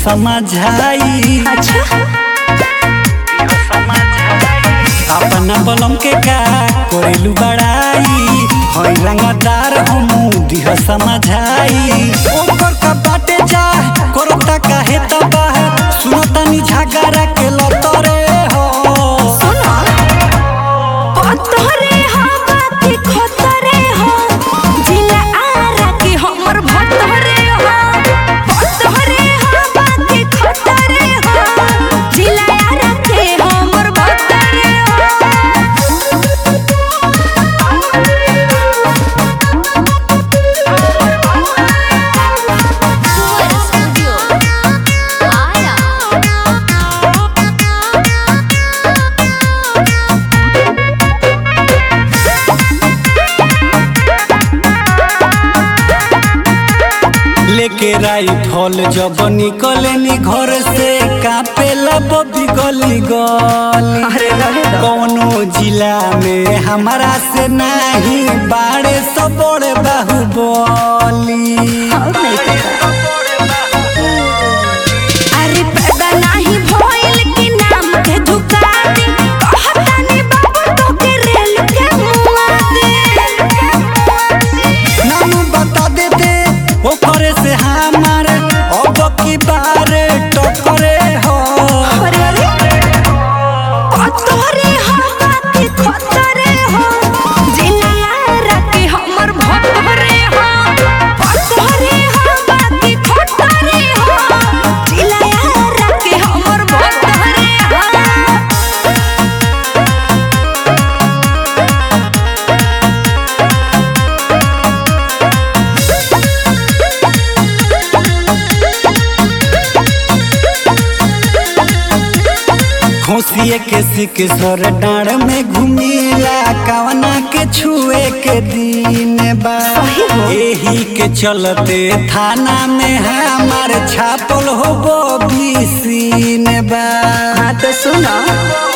समझाई अच्छा अपना बलम के का करेलू बड़ाई हई रंगदार हमू दिह समझाई ओकर का बाटे जा करता काहे तबाह सुनतानी झगड़ा के लतरे हो सुनो पतरे हवा के खतरे हो जिला आरा के हमर भतरे हो पतरे हवा के खतरे हो जिला आरा के हमर भतरे Fuera Studio. Aya. लेके राइफल जब निकलेनी घर से कापेला बबी गली गली अरे रहे दो। कौनो जिला में हमारा से नहीं बाड़े सब बड़े बाहुबली और नहीं पता अरे पैदा नाही भइल कि नाम के झुका दे कहतानी बाबू तो के रेल के मुआ दे नाम बता देते ओकरे से हमार अब की बार टकरे हो अरे अरे पतरे हवा के खतरे हो जिला के हमर भतरे हो पतरे हवा के खतरे हो जिला के हमर भतरे हो खोसिए के सिक सर डाँड़ में घुमीला कवना के छुए के दिन बा सही हो। एही के चलते थाना में हमार छापल हो बी सीन बा हाँ तो सुनो